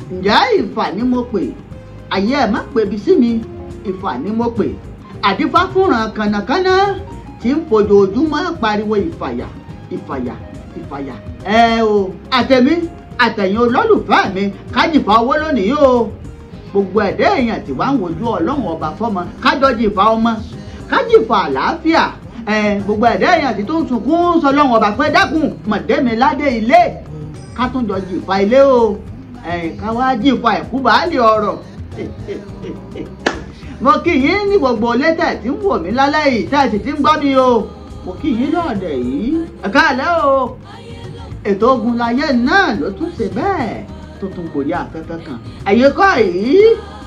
ǹjẹ́ ìfà ni mo pè ayé ẹ̀ má pebi sí mi ìfà ni mo pè àdífá fúnran kànàkànà tí ń fojoojúmọ́ pariwo ìfàyà ìfàyà ìfàyà ẹ o àtẹ̀mí àtẹ̀yìn olólùfẹ́ mi kájìfà owó lónìí o gbogbo ẹ̀dá èèyàn tí wàá ń wojú ọlọ́run ọba fọ́mọ kájọ́jìfà ọmọ kájìfà àlàáfíà ẹ gbogbo ẹ̀dá èèyàn tí tó ń sunkún sọ ọlọ́run ọba pé dákun mọ̀dẹ́mi ládé ilé ká tún jọ jìfà ilé o ẹ ká wá jìfà ẹ̀kú bàálì ọ̀rọ̀ mo kí yín ní gbogbo létẹ̀ tí ń wò mí lálẹ́ yìí tẹ́ ẹ sì ti ń gbọ́ mi o mo kí yín lọ́ọ̀dẹ̀ yìí ẹ káàlẹ́ o ètò ogun láyé náà ló tún ṣe bẹ́ẹ̀ tó tún gòrí afẹ́fẹ́ kan ẹ̀yẹ kọ́ yìí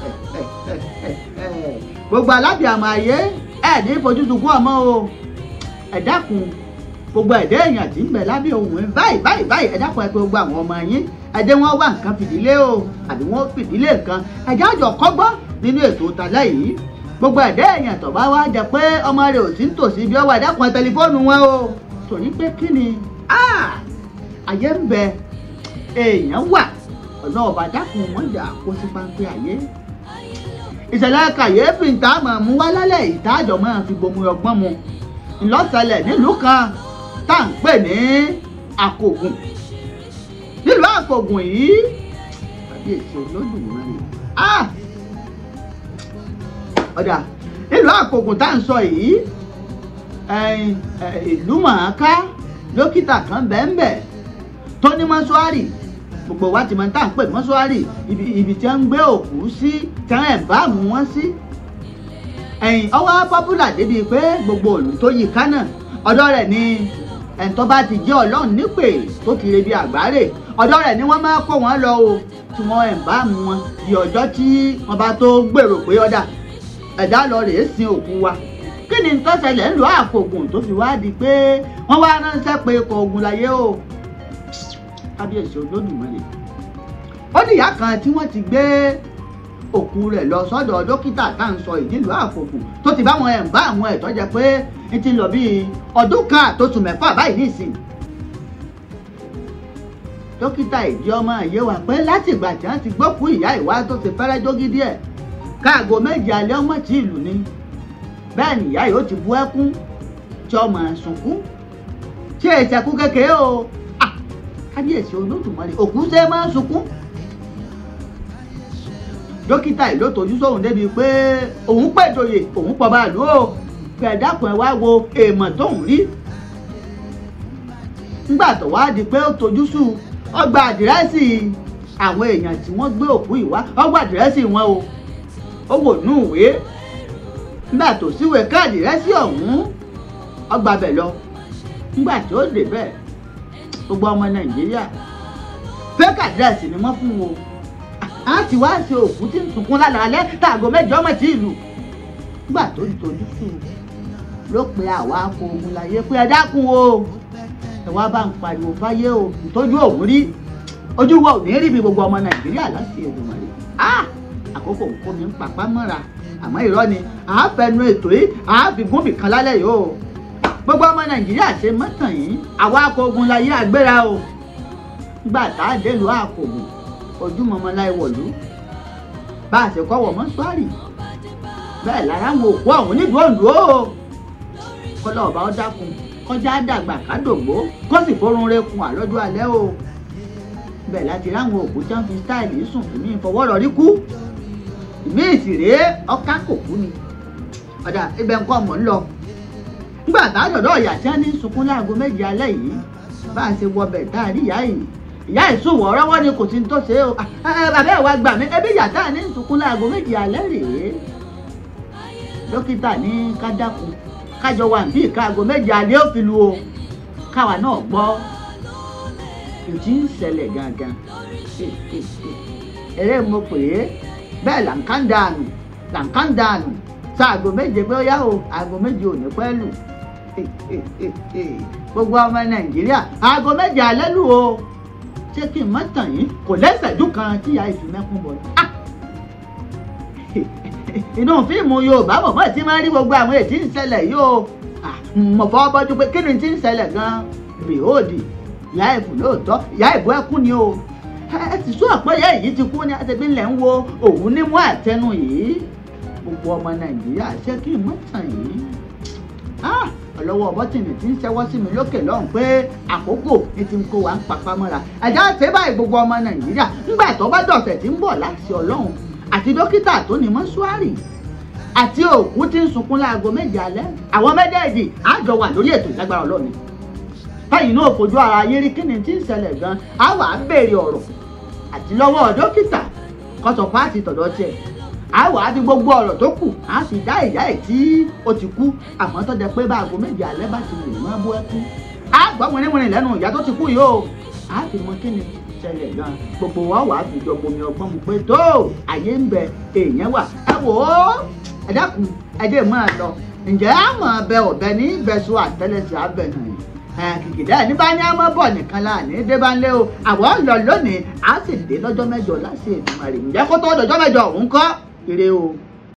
gbogbo alábìàmọ̀ ayé ẹ̀ ní fojú sunkún ọmọ o ẹ dákun gbogbo ẹ̀dá èèyàn tí ń bẹ lábẹ́ ohun ẹ̀ báyìí báyìí báyìí ẹ dákun ẹ pé gbogbo àwọn ọmọ yín ẹdẹ wọn wá nǹkan fìdílé o àbí wọn fìdílé nǹkan ẹjẹ àjọ kọ́gbọ́n nínú ètò ìtàlẹ́ yìí gbogbo ẹ̀dá èèyàn tó bá wá jẹ pé ọmọ rẹ̀ ò sí ń tòsí bí ọwọ́ ẹ̀dákun ẹ tẹlifóònù wọn o torí pé kí ni ayé ń bẹ èèyàn wà ọ̀nà ọ̀bà dákun wọn jà kó sí páńpẹ́ ayé ìṣẹ̀lẹ̀ kàyéfì ń tá àmọ̀ mú wá lálẹ́ ìtajọ̀ máa fi gbomi ọgbọ́n mu ńlọ́sẹ̀lẹ̀ nílùú kan tá à ń pè ní àkògùn nílùú àkògùn yìí àbí èsì olódùmarè ọ̀dà nílùú àkògùn tá à ń sọ yìí ìlú mọ̀ọ́ká dókítà kan bẹ́ẹ̀nbẹ́ tó ní mọ́ṣúárì gbogbo wa ti máa ń tà ń pè mọ́ṣúárì ibi tí wọ́n ń gbé òkú sí tí wọ́n ẹ̀ bá mú wọn sí ẹ̀yìn ọwọ́ pọ́pùlà débi pé gbogbo òlù tó yí kánà ọ̀dọ̀ rẹ̀ ni ẹni tó bá ti jẹ́ ọlọ́run nípè tó ti rebi àgbáre ọ̀dọ̀ rẹ̀ ni wọ́n máa kó wọn lọ o tí wọ́n ẹ̀ bá mú wọn di ọjọ́ tí wọ́n bá tó gbèrò pé ọ̀dà ẹ̀dá lọ rèé sin òkú wa kí ni tó ṣẹlẹ̀ ń lọ àkògùn tó fi wá di pé wọ́n wá ránṣẹ́ pé ikọ̀ ogun láyé o kábíyèsí olódùmarè ó níyà kan tí wọ́n ti gbé òkú rẹ̀ lọ sọ́dọ̀ dókítà tá à ń sọ ìdílù àkògùn tó ti bá wọn ẹ̀ ń bá àwọn ẹ̀tọ́ jẹ pé ń ti lọ bíi ọdún kan àtòsùn mẹ́fà báyìí nísìnyí dókítà ìdí ọmọ yé wa pé láti ìgbà tí wọ́n ti gbókú ìyá ìwá tó ti fẹ́rẹ́ jógí díẹ̀ káàgó méje alẹ́ ọmọ tí ìlú ni bẹ́ẹ̀ ni ìyá yóò ti bú ẹkún tí ọmọ sunkún ṣé ìṣẹ̀kú kékeré o kábíyèsí olódùmarè òkú ṣe máa ń sunkún dókítà yìí ló tọ́jú sóhun débi pé òun pẹ̀jọyè òun pọ̀ bá lù ó pẹ̀dákùn ẹ̀ wá wo èèmọ̀ tóun rí nígbà tó wá di pé ó tọ́jú sùn ó gba àdírẹ́sì àwọn èèyàn tí wọ́n gbé òkú yìí wá ó gba àdírẹ́sì wọn o ó wò nú ìwé nígbà tó síwèé káàdì rẹ́sì ọ̀hún ó gba bẹ̀ lọ nígbà tí ó dé bẹ́ẹ̀ gbogbo ọmọ nàìjíríà fake address ni wọ́n fún wọn a ti wá ṣe òkú tí ń sunkún lálẹ́ alẹ́ tààgò mẹ́jọ ọmọ tí ìlú nígbà tó ń tojú sùn ló pe àwa kó ogun láyé pé ẹ dákun o ẹ wá bá ń pariwo fáyé o ìtọ́jú òun rí ojú wa ò ní rí bí gbogbo ọmọ nàìjíríà láti ẹ̀dùnmọ̀ rẹ̀ ah àkókò nǹkan mi ń papá mọ́ra àmọ́ irọ́ ni àáfẹnu ètò yìí àáfigún bìkan lálẹ́ yìí o gbogbo ọmọ nàìjíríà ṣe mọ́tàn yìí àwa akọgun láyé àgbéra o nígbà tá a dé lu àkògùn ojúmọmọ láì wọ̀lú bá a ṣe kọ́wọ́ mọ́ṣúárì bẹ́ẹ̀ lára àwọn òkú ọ̀hún nídùú òǹdó o kọ́lọ́ ọba ó dákun kọjá dàgbà kádògbó kó sì forun rekun àlọ́jọ́ alẹ́ o bẹ́ẹ̀ láti ráwọn òkú tí wọ́n fi stáìlì sùn èmi ìfọwọ́rọ̀ rí kú ìmí ìsìrè ọkà kò kú ni ọ̀dà ibẹ̀ ń kọ́ ọmọ ń lọ nígbà tá a dọ̀dọ̀ ìyá tí wọ́n ní sunkún láago méje alẹ́ yìí bá a ṣe wọbẹ̀ tá a rí ìyá yìí ìyá ìṣòwò ọ̀rọ̀wọ́ ni kò sí ní tó ṣe o bàbá ẹ̀ wá gbà mí ẹbí ìyá tá a ní sunkún láago méje alẹ́ rèé dókítà ní ká dákun kájọ wà bí ìkaago méje alẹ́ ò fi lu o káwa náà gbọ́ ìdí ń ṣẹlẹ̀ gangan eré mo pè é bẹ́ẹ̀ là ń ká ń dànù là ń ká ń dànù sáàgò méje pé ó yá o aago méje ò ní pẹ́ lù gbogbo ọmọ nàìjíríà aago méje alẹ́ lù o ṣé kí n má tàn yín kò lẹ́sẹ̀dú kan tí ìyá ìfi mẹ́kún bọ̀ inú fíìmù yorùbá mọ̀mọ́ tí máa ń rí gbogbo àwọn ètí ń ṣẹlẹ̀ yìí o mọ̀ fọ́ bọ́jú pé kí ni ti ń ṣẹlẹ̀ gan-an behold ìyá ìbù lóòótọ́ ìyá ìbù ẹkún ni o ẹ ti sún àpẹẹrẹ èyí ti kú ní àtẹ̀bí ńlẹ̀ ń wo òun ní mú àtẹnu yìí gbogbo ọmọ nàìjíríà ṣé kí n mọ̀ tàn yìí ọlọ́wọ́ bọ́tìnì tí ń ṣẹ́wọ́ sí mi lókè lọ́hùn pé àkókò ní ti ń kó wa ń papá mọ́ra ẹ̀já ṣe báyìí gbogbo ọmọ nàìjíríà ńgbà tó bá dọ̀sẹ̀ tí ń bọ̀ láti ọlọ́run àti dókítà tó ní mọ́ṣúárì àti òkú tí ń sunkún láago méje alẹ́ àwọn méjèèjì á jọ wà lórí ètò ìlágbára ọlọ́run báyìí náà fojú ara yé rí kíni tí ń ṣẹlẹ̀ gan á wà á béèrè ọ̀rọ̀ àti lọ́wọ́ dókítà kọ́sọ̀ fáàtì tọ̀dọ̀ tiẹ̀ á wà á fi gbogbo ọ̀rọ̀ tó kù á sì dá ìyá ẹ̀ tí ó ti kú àmọ́ tó jẹ pé bá aago méje alẹ́ bá ti lè máa bó ẹkú á gbọ́ wìnrìnwìnrìn lẹ́nu ìyá tó ti kú yìí o á fi mọ kíni ṣẹlẹ̀ gan gbogbo wa wà á fi jọ bomi ọgbọ́n mu pé tó àyè ń bẹ èèyàn wà ẹ wò ó ẹ dákun ẹ dé máa lọ ǹjẹ́ àmọ́ ọbẹ̀ ọ̀bẹ ní ìbẹ̀sùn àtẹ́lẹsẹ̀ abẹ náà kìkìdá ẹni bá ní àmọ́ bọ̀ nìkan la ní dé bá ń lé o àwọn lọ lónìí á sì dé lọ́jọ́ mẹ́jọ láti ètò àrè ǹjẹ́ kó tó dọjọ́ mẹ́jọ òun kọ́ ire o.